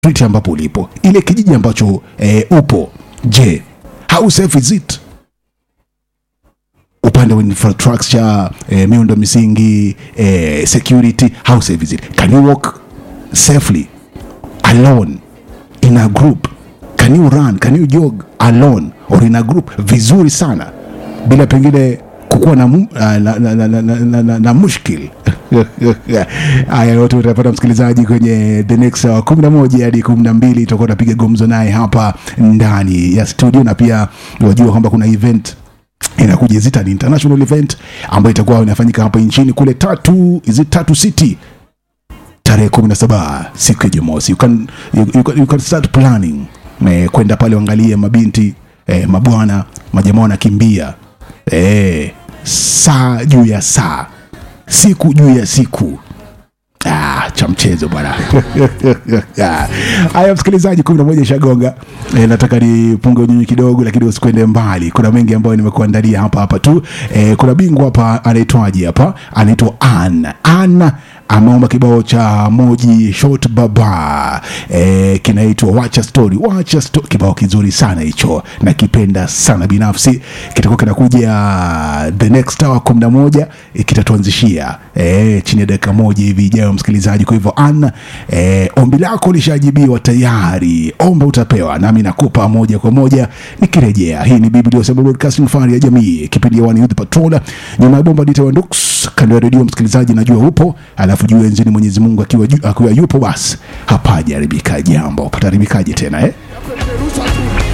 street ambapo ulipo ile kijiji ambacho eh, upo je how safe is it upande wa infrastructure eh, miundo misingi eh, security how safe is it can you walk safely alone in a group can you run can you jog alone or in a group vizuri sana bila pengine kukuwa na, mu- ah, na, na, na, na, na, na, na mushkil haya yote utapata msikilizaji kwenye the next hour kumi na moja hadi kumi na mbili tutakuwa tunapiga gumzo naye hapa ndani ya studio na pia wajua kwamba kuna event inakuja is it an international event ambayo itakuwa inafanyika hapa nchini kule tatu is it tatu city tarehe kumi na saba siku ya jumamosi you can, you, you, can, you can start planning eh, kwenda pale uangalie mabinti eh, mabwana majamaa wanakimbia eh, saa juu ya saa siku juu ya siku Ah, cha mchezo bwana Ah, haya msikilizaji kumi na moja shagonga e, nataka nipunge unyunyu kidogo lakini usikwende mbali kuna mengi ambayo nimekuandalia hapa hapa tu e, kuna bingwa hapa anaitwaje hapa anaitwa an an ameomba kibao cha moji shot baba e, kinaitwa wacha story wacha story kibao kizuri sana hicho nakipenda sana binafsi kitakuwa kinakuja the next hour kumi na moja e, kitatuanzishia e, chini ya dakika moja hivi ijayo msikilizaji kwa hivyo an e, ombi lako lishajibiwa tayari omba utapewa nami nakupa moja kwa moja nikirejea hii ni biblia Sema broadcasting fari ya jamii kipindi ya one youth patrol nyuma ya bomba dita wandux kando ya redio msikilizaji najua upo alafu juu enzini mwenyezi mungu akiwa, ju- akiwa yupo basi hapajaribika jambo pataharibikaje tena eh?